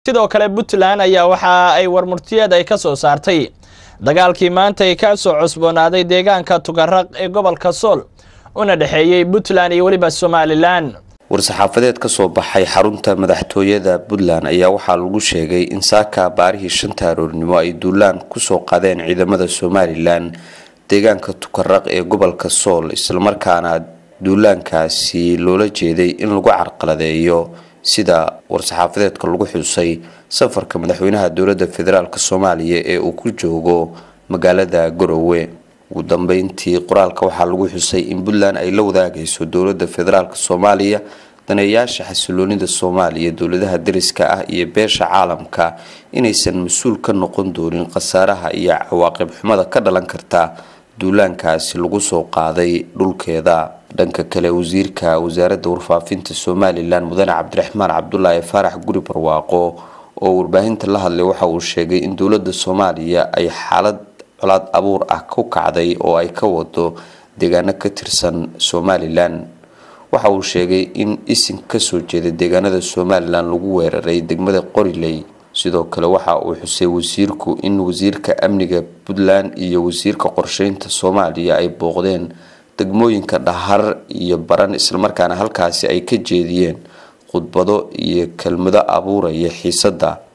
sidoo kale puntland ayaa waxa ay warmurtiyeed ay ka soo saartay dagaalkii maanta ay ka soo cusboonaaday deegaanka tugaraq ee gobolka sool una dhexeeyey puntland iyo weliba somalilan war-saxaafadeed ka soo baxay xarunta madaxtooyada puntland ayaa waxaa lagu sheegay in saaka baarihii shanta aroornimo ay duulaan kusoo qadeen ciidamada somalilan deegaanka tukaraq ee gobolka sool islamarkaana duulaankaasi loola jeeday in lagu carqaladeeyo sida war-saxaafadeedka lagu xusay safarka madaxweynaha dowladda federaalk soomaaliya ee uu ku joogo magaalada garowe ugu dambeyntii qoraalka waxaa lagu xusay in puntland ay la wadaagayso dowladda federaalk soomaaliya daneeyaasha xasiloonida soomaaliya dowladaha dariska ah iyo beesha caalamka inaysan mas-uul ka noqon doonin khasaaraha iyo cawaaqib xumada ka dhalan karta duulaankaasi lagu soo qaaday dhulkeeda dhanka kale wasiirka wasaaradda warfaafinta somalilan mudane cabdiraxmaan cabdulaahi faarax guri barwaaqo oo warbaahinta la hadlay waxa uu sheegay in dowladda soomaaliya ay xaalad colaad abuur ah ku kacday oo ay ka wado deegaano ka tirsan somalilan waxa uu sheegay in isin kasoo jeeda deegaanada somalilan lagu weeraray degmada qoriley sidoo kale waxa uu xusay wasiirku in wasiirka amniga puntland iyo wasiirka qorsheynta soomaaliya ay booqdeen degmooyinka dhahar iyo baran islamarkaana halkaasi ay ka jeediyeen khudbado iyo kelmado abuuraya xiisadda